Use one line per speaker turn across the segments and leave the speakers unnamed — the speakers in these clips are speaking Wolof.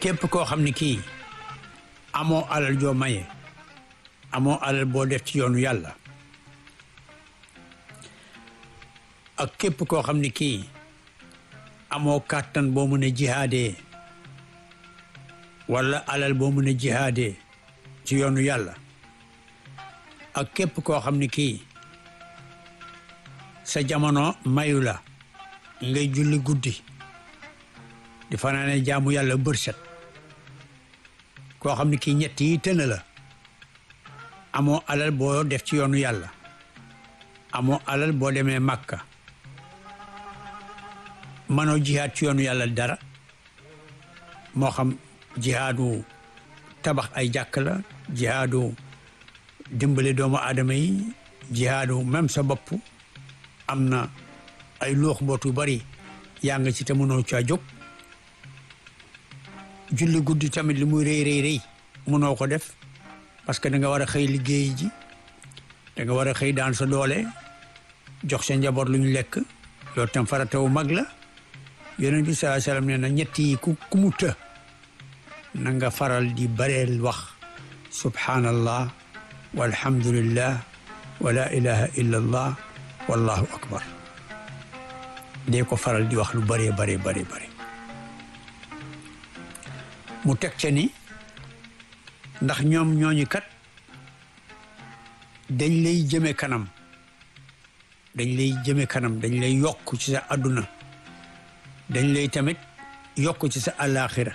képp koo xam ne kii amoo alal joo maye amoo alal boo def ci yoonu yàlla ak képp koo xam ne kii amoo kàttan boo mën a jihaadee wala alal boo mën a jihaadee ci yoonu yàlla ak képp koo xam ne kii sa jamono mayu la ngay julli guddi di fanaane jaamu yàlla bërset koo xam ne kii ñett yi tëna la amoo alal boo def ci yoonu yàlla amoo alal boo demee màkka manoo jihaad ci yoonu yàlla dara moo xam jihaadu tabax ay jàkk la jihaadu dimbale doomu aadama yi jihaadu même sa bopp am na ay loox boot yu bari yaa nga ci te mënoo caa jóg julli guddi tamit li muy rëy rëy rëy mënoo ko def parce que da nga war a xëy liggéey ji da nga war a xëy daan sa doole jox sa njaboot lu ñu lekk loolu tam faratawu mag la yonent bi sallallahu alayhi wasallam nee na ñett yi ku ku mu të na nga faral di bareel wax subhanallah walhamdulillah wa la ilaha illa allah wallahu akbar dee ko faral di wax lu bëree bare bare bare mu teg ca ni ndax ñoom ñooñu kat dañ lay jëme kanam dañ lay jëme kanam dañ lay yokk ci sa àdduna dañ lay tamit yokk ci sa àllaaxira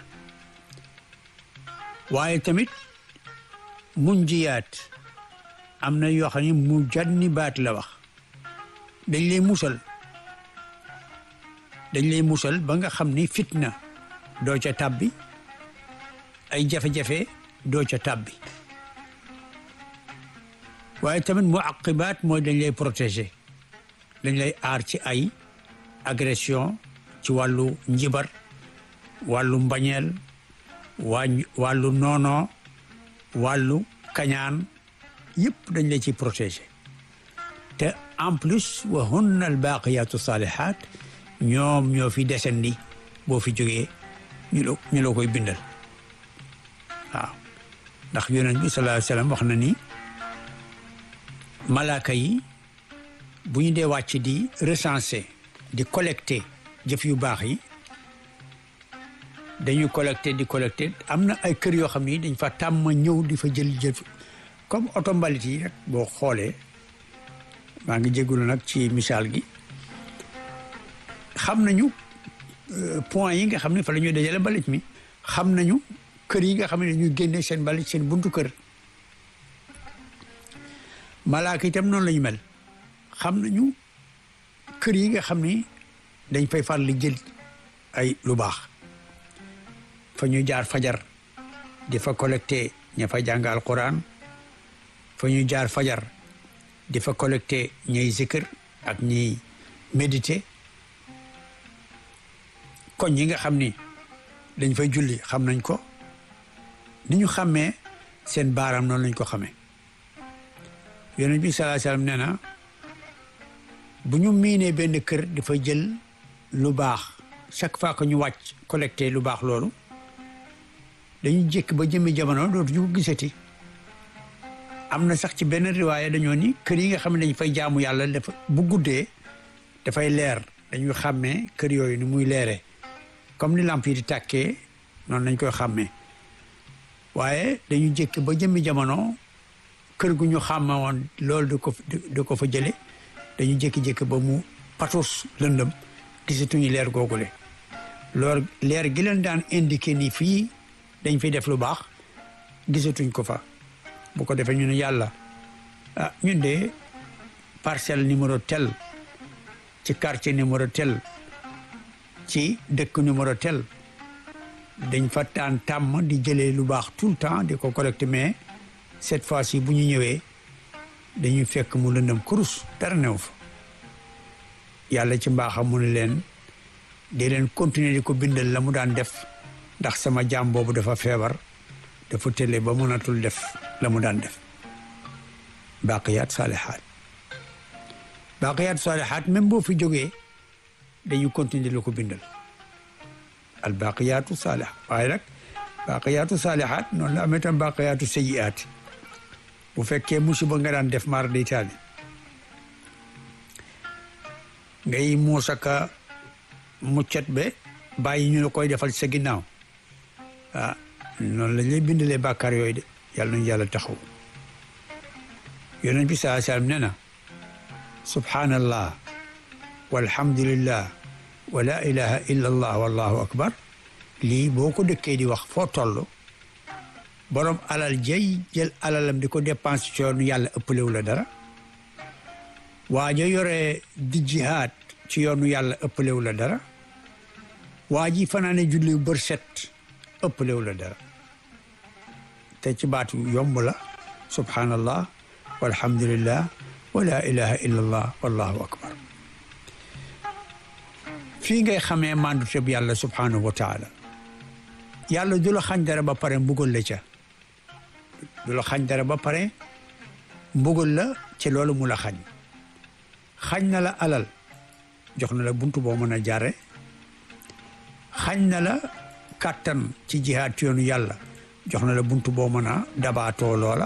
waaye tamit mun jiyaat am na yoo xam ne mu janni baat la wax dañ lay musal dañ lay musal ba nga xam ni fitna doo ca tàbbi ay jafe-jafe doo ca tàbbi waaye tamit mu aqibaat mooy dañ lay protéger dañ lay aar ci ay agression ci wàllu njibar wàllu mbañeel waa wàllu noonoo wàllu kañaan yëpp dañ lay ci protéger te en plus wa hunna al baqiyatu salihat ñoom ñoo fi desandi boo fi jógee ñu la ñu la koy bindal waaw ndax yonent bi sallallahu alayhi wasallam wax na ni malaaka yi bu ñu dee wàcc di recenser di collecter jëf yu baax yi dañuy collecter di collecter am na ay kër yoo xam ni dañ fa tàmm ñëw di fa jël jëf comme oto mbalit yi rek boo xoolee maa ngi jégalu nag ci misaal gi xam nañu point yi nga xam ne fa la ñuy dajale mbalit mi xam nañu kër yi nga xam ne dañuy génne seen mbalit seen buntu kër malaaka itam noonu la ñu mel xam nañu kër yi nga xam ni dañ fay far li jël ay lu baax fa ñu jaar fajar di fa collecté ña fa jàng alquran fa ñu jaar fajar di fa collecté ñay zikr ak ñiy méditer koñ yi nga xam ni dañ fay julli xam nañ ko ni ñu xàmmee seen baaraam noonu lañ ko xamee yonent bi sallallahu alayhi wasallam nee na bu ñu miinee benn kër dafa jël lu baax chaque fois que ñu wàcc collecté lu baax loolu dañu jékk ba jëmmi jamono dootuñu ko gisati am na sax ci benn riwaaya dañoo ni kër yi nga xam ne dañ fay jaamu yàlla dafa bu guddee dafay leer dañuy xàmmee kër yooyu ni muy leeree comme ni lamp yi di tàkkee noonu lañ koy xàmmee waaye dañu jékk ba jëmmi jamono kër gu ñu xàmme woon loolu du ko du ko fa jële dañu jékki-jékki ba mu patus lëndëm gisatuñu leer googule loolu leer gi leen daan indiqué ni fii dañ fiy def lu baax gisatuñ ko fa bu ko defee ñu ne yàlla ah ñun de parcelle numéro tel ci quartier numéro tel ci dëkk numéro tel dañ fa taan tàmm di jëlee lu baax tout le temps di ko collecté mais cette fois-ci bu ñu ñëwee dañuy fekk mu lëndëm kurus dara new fa yàlla ci mbaaxam mu ne leen di leen continuer di ko bindal la mu daan def ndax sama jaam boobu dafa feebar dafa tële ba mënatul def la mu daan def baqiyaat saalihaat baqiyaat saalihaat même boo fi jógee dañu continuer di la ko bindal al baqiyaatu saalihaat waaye nag baaqiyaatu saalihaat noonu la amee tam baaqiyaatu sayyiaat bu fekkee musiba nga daan def maar day taali ngay muusaka muccat be bàyyi ñu la koy defal sa ginnaaw ah noonu lañ lay bindalee bàkkaar yooyu de yàlla nañu yàlla taxaw yonent bi saa sallam nee na subhanallah walhamdulillah wa la ilaha illa allah wallahu akbar lii boo ko dëkkee di wax foo toll borom alal jay jël alalam di ko dépense ci yoonu yàlla ëppalewu la dara waa ja yore di jihaad ci yoonu yàlla ëppalewu la dara waa ji fanaane julli bër set ëppalewu la dara te ci baatu yomb la subhanallah walhamdulillah wa la ilaha illa allah wallahu akbar fii ngay xamee mandu teb yàlla subhanahu wa taala yàlla du la xañ dara ba pare mbugal la ca du la xañ dara ba pare mbugal la ci loolu mu la xañ xañ na la alal jox na la buntu boo mën a jaare xañ na la kàttan ci jihaad ci yoonu yàlla jox na la buntu boo mën a dabaatoo loola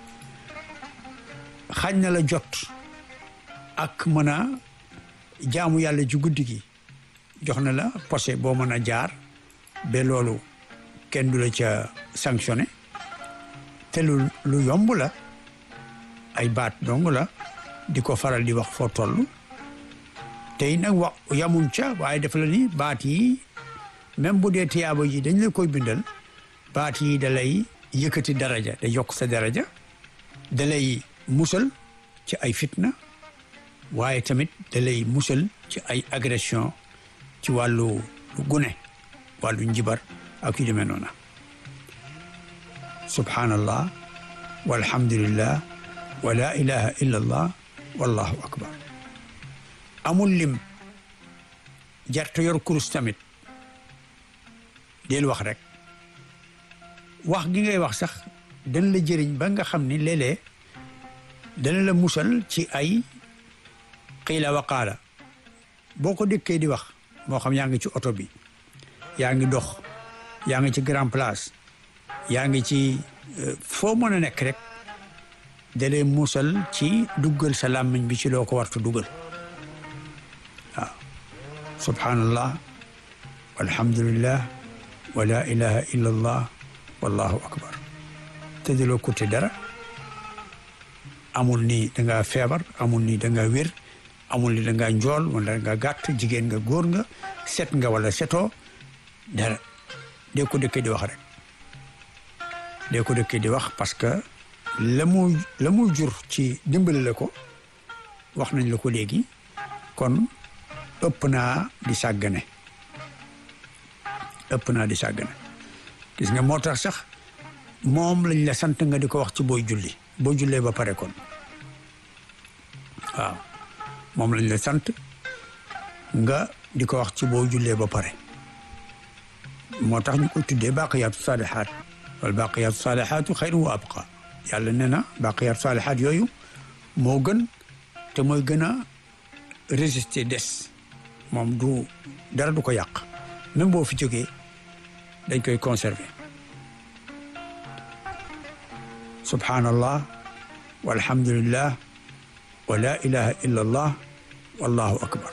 xañ na la jot ak mën a jaamu yàlla ci guddi gi jox na la posé boo mën a jaar ba loolu kenn du la ca sanctionné te lu lu yomb la ay baat dong la di ko faral di wax foo toll tey nag wax yamuñ ca waaye def la ni baat yi même bu dee tiyaaba ji dañ la koy bindal baat yi da lay yëkkati daraja da yokk sa daraja da lay musal ci ay fitna waaye tamit da lay musal ci ay agression ci wàllu gune wàllu njibar ak yu demee noona subhanallah walhamdulillah wa la ilaha illa allah wallahu akbar amul lim jarta yor kurus tamit del wax rek wax gi ngay wax sax dana la jëriñ ba nga xam ni léeg-léeg dana la musal ci ay xiila waqaala boo ko dëkkee di wax moo xam yaa ngi ci oto bi yaa ngi dox yaa ngi ci grand place yaa ngi ci foo mën a nekk rek dalee musal ci duggal sa làmmiñ bi ci loo ko wartu dugal waaw subhanallah walhamdulillah wa la ilaha illa allah wallahu akbar te daloo kutte dara amul ni da nga feebar amul ni da nga wér amul ni da nga njool wala nga gàtt jigéen nga góor nga set nga wala setoo dara dee ko dëkkee di wax rek dee ko dëkkee di wax parce que la mu la mu jur ci dimbali la ko wax nañ la ko léegi kon ëpp naa di sàggane ëpp naa di sàggane gis nga moo tax sax moom lañ la sant nga di ko wax ci booy julli boo jullee ba pare kon waaw moom lañ la sant nga di ko wax ci boo jullee ba pare moo tax ñu ko tuddee baqiyaatu saalihaat wal baqiyaatu saalihaatu xayrun wa abqa yàlla nee na baqiyaatu saalihaat yooyu moo gën te mooy gën a résister des moom du dara du ko yàq même boo fi jógee dañ koy conserver subhanallah walhamdulillah wa la ilaha illa allah wallahu akbar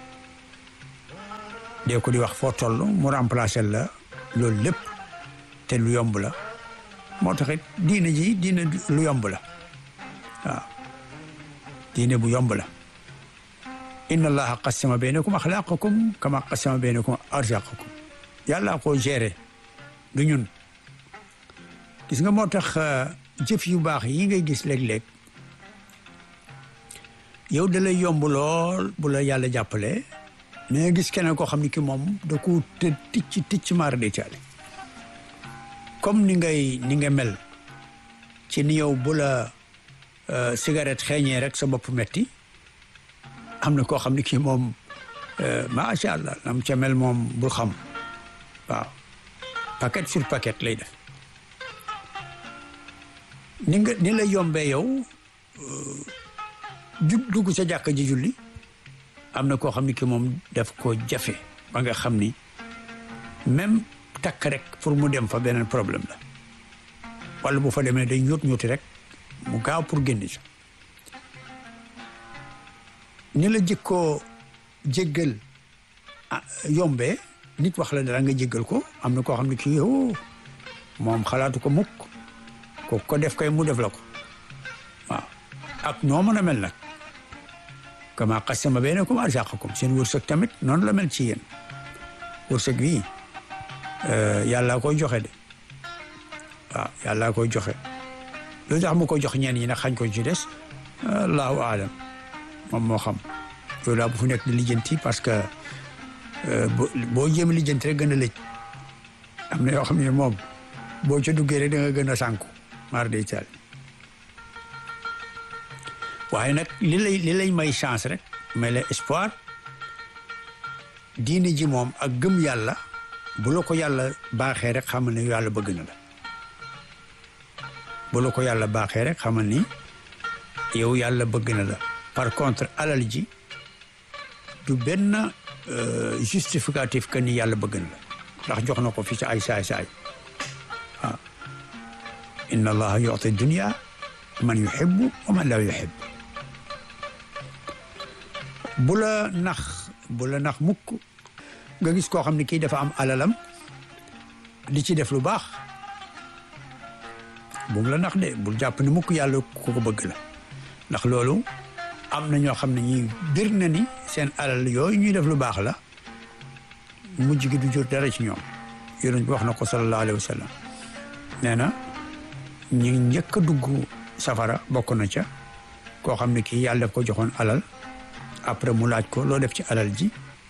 dee ko di wax foo toll mu remplacer la loolu lépp te lu yomb la moo taxit diine ji diine lu yomb la waaw diine bu yomb la inna allaha qasama baynakum axlaaqakum kama qasama baynakum arzaqakum yàlla ko géré du ñun gis nga moo tax jëf yu baax yi ngay gis léeg-léeg yow da lay yomb lool bu la yàlla jàppale mais gis keneen koo xam ne ki moom da ko të ticc ticc maar de caale comme ni ngay ni nga mel ci ni yow bu la cigarette xeeñee rek sa bopp metti am na koo xam ne kii moom macha allah nam ca mel moom bul xam waaw paquet sur paquet lay def ni nga ni la yombee yow ju dugg sa jàkka ji julli am na koo xam ne ki moom daf ko jafe ba nga xam ni même takk rek pour mu dem fa beneen problème la wala bu fa demee day ñuut ñuuti rek mu gaaw pour génn ci ni la jëkkoo jéggal yombee nit wax la dara nga jéggal ko am na koo xam ne kii yow moom xalaatu ko mukk ko ko def kay mu def la ko waaw ak noo mën a mel nag kama qasama baynakum arzaqakum seen wërsëg tamit noonu la mel ci yéen wërsëg wi yàlla koy joxe de waaw yàlla koy joxe lu tax mu ko jox ñeen ñi nag xañ ko ci des allahu aalam moom moo xam loolu daa bu fu nekk di lijjanti parce que boo jéem lijjanti rek gën a lëj am na yoo xam ne moom boo ca duggee rek da nga gën a sànku mar day taal waaye nag li lay li lay may chance rek may la espoir diine ji moom ak gëm yàlla bu la ko yàlla baaxee rek xamal ne yàlla bëgg na la bu la ko yàlla baaxee rek xamal ni yow yàlla bëgg na la par contre alal ji du benn justificatif que ni yàlla bëgg na la ndax jox na ko fi ci ay saay-saay waaw inna allaha yuti dunia man yuhibbu wa man la yuhib bu la nax bu la nax mukk nga gis koo xam ne kii dafa am alalam di ci def lu baax bu mu la nax de bul jàpp ne mukk yàlla ku ko bëgg la ndax loolu am na ñoo xam ne ñi bir na ni seen alal yooyu ñuy def lu baax la mujj gi du jur dara ci ñoom yonent bi wax na ko sallallahu alayhi wa sallam nee na ñi njëkk a dugg safara bokk na ca koo xam ne kii yàlla daf ko joxoon alal après mu laaj ko loo def ci alal ji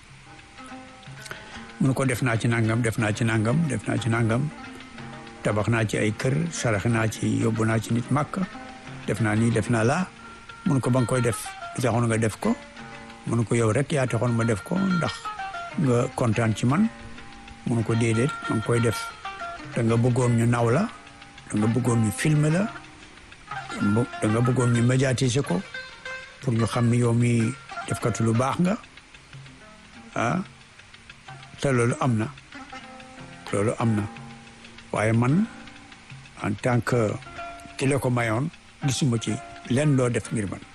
mun ko def naa ci nangam def naa ci nangam def naa ci nangam tabax naa ci ay kër sarax naa ci yóbbu naa ci nit màkk def naa nii def naa laa mun ko ba nga koy def lu taxoon nga def ko mun ko yow rek yaa taxoon ma def ko ndax nga kontaan ci man mun ko déedéet ma ngi koy def da nga bëggoon ñu naw la da nga bëggoon ñu filmer la da nga bëggoon ñu médiatiser ko pour ñu xam ni yow mi defkatu lu baax nga ah te loolu am na loolu am na waaye man en tant que ki la ko mayoon gisuma ci lenn loo def ngir man